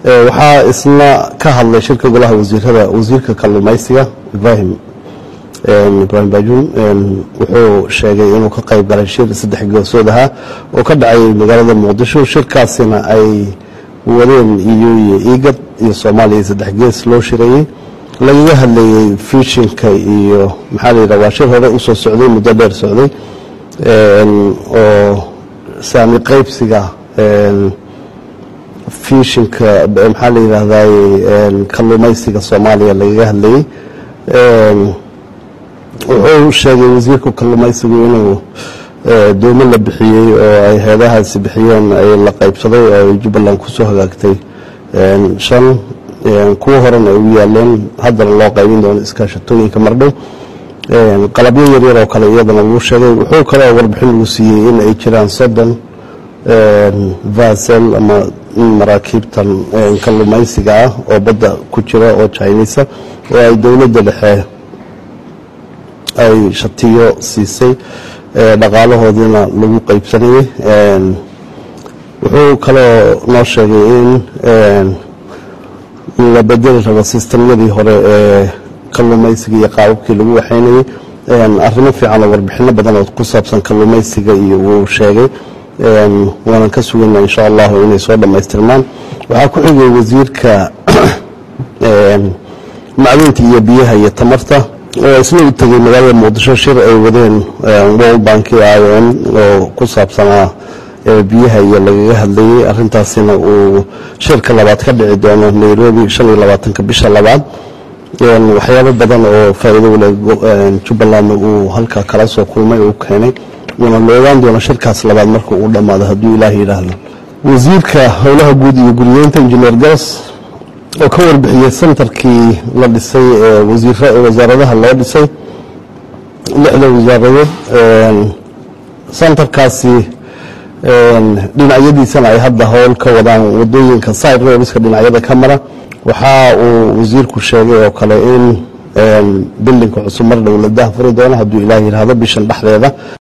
waxaa isna ka hadlay shirka golaha wasiirada wasiirka kalluumaysiga ibrahim ibrahim bajun wuxuu sheegay inuu ka qayb galay shir saddex goosood ahaa oo ka dhacay magaalada muqdisho shirkaasina ay wadeen iyo iyo igad iyo soomaaliya saddex gees loo shireeyey lagaga hadlayey fishinka iyo maxaa la yidhaha waa shir hore usoo socday muddo dheer socday oo saami qaybsiga fishinka maxaa la yidhaahday kalluumaysiga soomaaliya lagaga hadlayey wuxuu sheegay wasiirka kalluumaysigu inuu doomo la bixiyey oo ay heedahaasi bixiyeen ay la qaybsaday oo ay jubbaland kusoo hagaagtay shan kuwo horena ay u yaaleen haddana loo qaybin doono iskaashatooyinka mardhow qalabyo yaryar oo kale iyadana wuu sheegay wuxuu kaleo warbixin lagu siiyey in ay jiraan soddon vasel ama maraakiibtan kalluumaysiga ah oo badda ku jira oo jinisa oo ay dowladda dhexe ay shatiyo siisay dhaqaalahoodiina lagu qaybsanayay wuxuu kaloo noo sheegay in la bedeli rabo sistamyadii hore ee kalluumaysiga iyo qaababkii lagu waxaynayay arrimo fiican oo warbixino badan oo ku saabsan kalluumaysiga iyo wuu sheegay waanan ka sugayna insha allahu inay soo dhammaystirmaan waxaa ku xigay wasiirka macdinta iyo biyaha iyo tamarta oo isna u tegey magaalada muqdisho shir ay wadeen world bank ion oo ku saabsanaa biyaha iyo lagaga hadlayey arintaasina uu shirka labaad ka dhici doono nairobi shan iyo labaatanka bisha labaad waxyaabo badan oo faa'iido wale jubbalandna uu halkaa kala soo kulmay uu keenay wuuna la ogaan doona shirkaas labaad marka uu dhammaado hadduu ilaah yidhaahdo wasiirka howlaha guud iyo guriyeynta injineer garas oo ka warbixiyey sentarkii la dhisay ee wasaaradaha loo dhisay lixda wasaaradood sentarkaasi dhinacyadiisana ay hadda howl ka wadaan wadooyinka side roadska dhinacyada ka mara waxa uu wasiirku sheegay oo kale in bildinka cusub mar dhow la dahfuri doono hadduu ilaah yidhaahdo bishan dhexdeeda